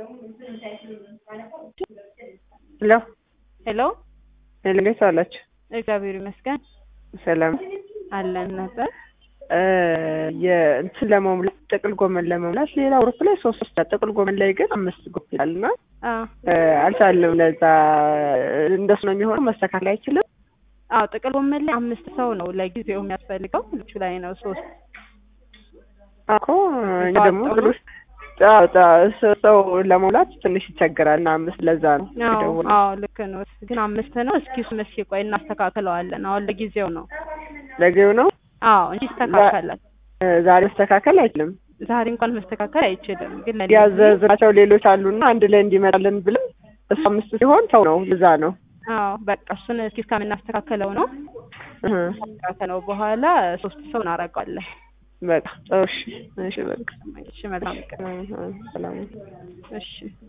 ሄሎ ሄሎ ሄሎ እንዴት ዋላችሁ? እግዚአብሔር ይመስገን ሰላም አለን ነበር። የእንትን ለመሙላት ጥቅል ጎመን ለመሙላት ሌላ ግሩፕ ላይ ሶስት ሶስት ጥቅል ጎመን ላይ ግን አምስት ግሩፕ ይላል እና አልቻልንም። ለዛ እንደሱ ነው የሚሆነው። መስተካከል አይችልም። አዎ ጥቅል ጎመን ላይ አምስት ሰው ነው ለጊዜው የሚያስፈልገው። ልጁ ላይ ነው ሶስት እኮ እኛ ደግሞ ግሩፕ ሰው ለመሙላት ትንሽ ይቸግራል እና አምስት ለዛ ነው የደወልነው። አዎ ልክ ነው። ግን አምስት ነው። እስኪ እሱን እስኪ ቆይ እናስተካክለዋለን። አሁን ለጊዜው ነው። ለጊዜው ነው አዎ እንጂ ይስተካከላል። ዛሬ መስተካከል አይችልም። ዛሬ እንኳን መስተካከል አይችልም። ግን ያዘዝናቸው ሌሎች አሉና አንድ ላይ እንዲመጣልን ብለን እሱ አምስት ሲሆን ሰው ነው ለዛ ነው። አዎ በቃ እሱን እስኪ እስከምናስተካከለው ነው። ካስተካከለው በኋላ ሶስት ሰው እናደርገዋለን። በቃ ጥሩ እሺ፣ እሺ በቃ እሺ መልካም ቀን። ሰላም እሺ